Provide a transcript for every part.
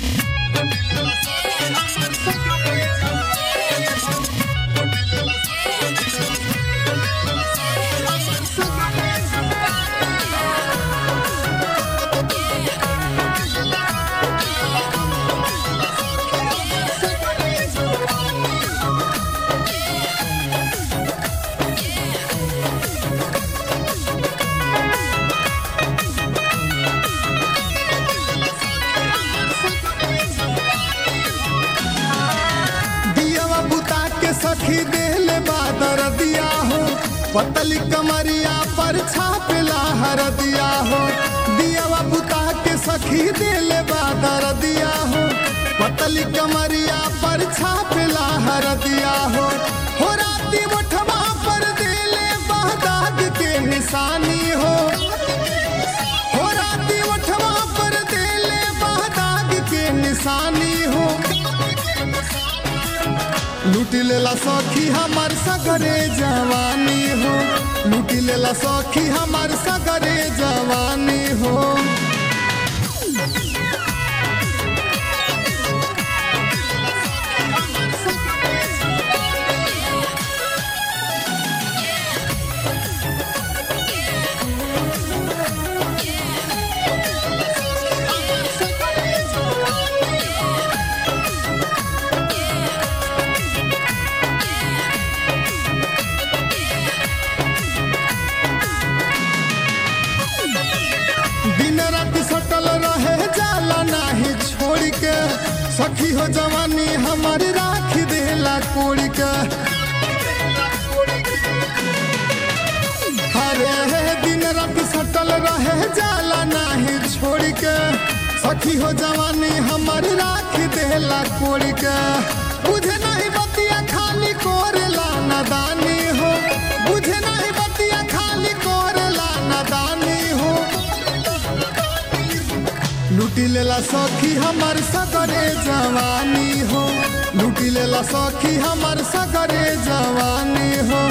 दियावा बुता के सखी देले बादर दिया हो पतली कमरिया पर छापेला हर दिया हो दियावा बुता के सखी देले बादर दिया हो पतली कमरिया पर छापेला हर दिया हो हो राती मोठवा पर देले बहदाग के निशानी हो हो राती मोठवा पर देले बहदाग के निशानी हो लूट लेला सखी हमार सगरे जवानी हो लूट लेला सखी हमार सगरे जवानी हो दिन रात सटल रहे जाला नाही छोड़ के सखी हो जवानी हमारी राख देला कोड़ के हरे हे दिन रात सटल रहे जाला नाही छोड़ के सखी हो जवानी हमारी राख देला कोड़ के बुझे नहीं बतिया खाली कोरेला नादानी हो बुझे नहीं बतिया खाली कोरेला नादानी हो लूटी लेला सखी हमार सगरे जवानी हो लूटी लेला सखी हमार सगरे जवानी हो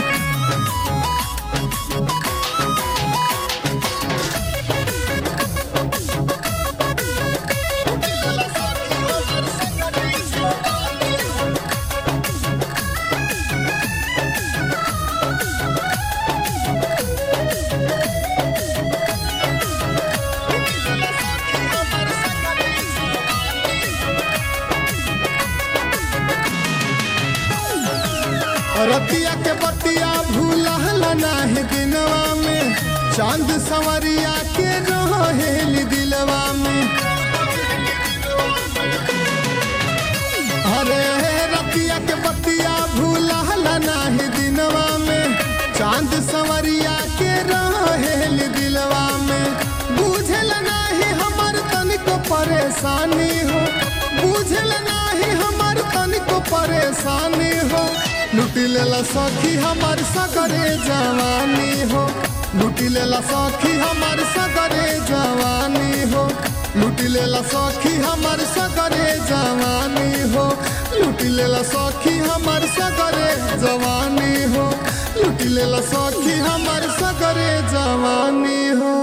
रतिया के बतिया भूलहल नाही दिनवा में चांद सवरिया के रहेल दिलवा में अरे रतिया के बतिया भूलहल नाही दिनवा में चांद सवरिया के रहेल दिलवा में बुझल नाही हमर तनिको परेशानी हो बुझल नाही हमर तनिको परेशानी हो लूटी लेला सखी हमार सगरे जवानी हो लूटी लेला सखी हमार सगरे जवानी हो लूटी लेला सखी हमार सगरे जवानी हो लूटी लेला सखी हमार सगरे जवानी हो लूटी लेला सखी हमार सगरे जवानी हो